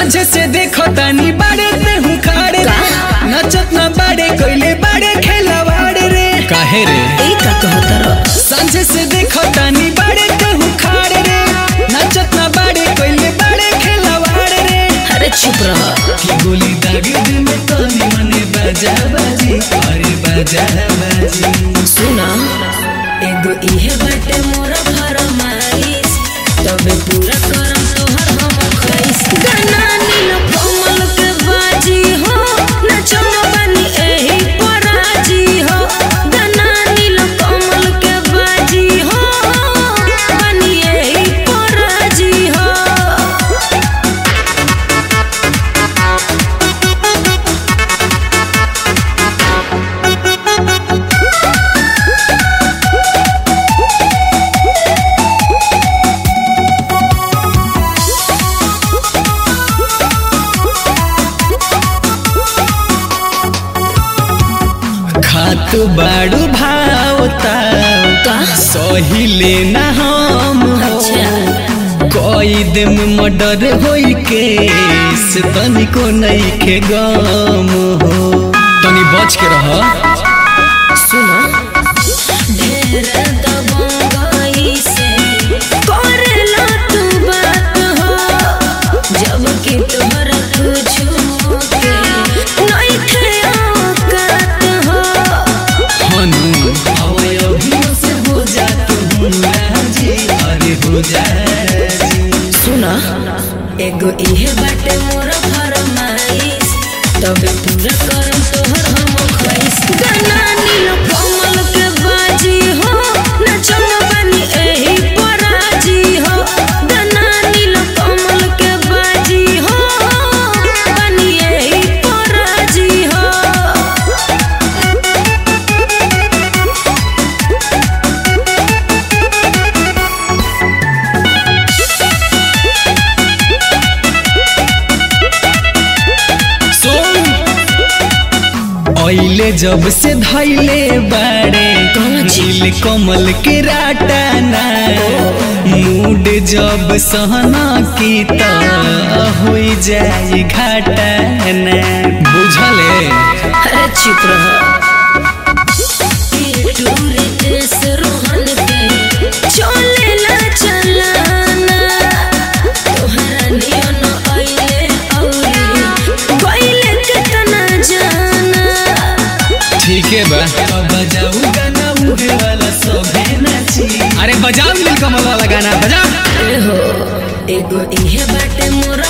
सांझे से देखो तानी बाड़े ते हूँ खाड़े रे नचत ना बाड़े कोइले बाड़े खेलवाड़े रे काहे रे ई का कहतर सांझे से देखो तानी बाड़े ते हूँ खाड़े रे नचत ना बाड़े कोइले बाड़े खेलवाड़े रे अरे चुप रह की गोली दाग दिल में तानी मने बाजा बाजी अरे बाजा बाजी सुना एगो इहे बाटे मोर फरमाइश तबे पूरा करम तोहर हम ख्वाइश गाना नील कमल के बाजी हो नचन बनी एही पराजी हो गाना नील कमल के बाजी हो बनी एही पराजी हो खात बाड़ू भावता का सहिले ना हम हो अच्छा कोई दिन मर्डर होई के से तनिको नहीं के गम हो तनी बच के रह सुना ढेर दबंगई से करेला तू बात हो जब कि तोहरा कुछ के नइखे औकात हो हनु हवाई अभियो से हो जा तू राजी अरे हो जा सुना एगो इहे बाटे मोर फरमाइश तबे पूरा करम तोहर हम ख्वाइश गाना नील कमल के बाजी हो नचन बनी एही पराजी हो गाना नील कमल के बाजी हो बनी एही पराजी हो सुन ओइले जब से धैले बाड़े कौन चीज? नील कमल के राटाना मूड जब सहना की त हो जाए घाटाना बुझले अरे चुप रह टूरे देश रोहन के चलेला चलाना तोहरा नियन अइले औरी गइले केतना जाना ठीक है बा अब बजाऊ गाना उहे वाला सोभे नाची अरे बजाओ नील कमल वाला गाना बजाओ ए हो एगो इहे बाटे मोर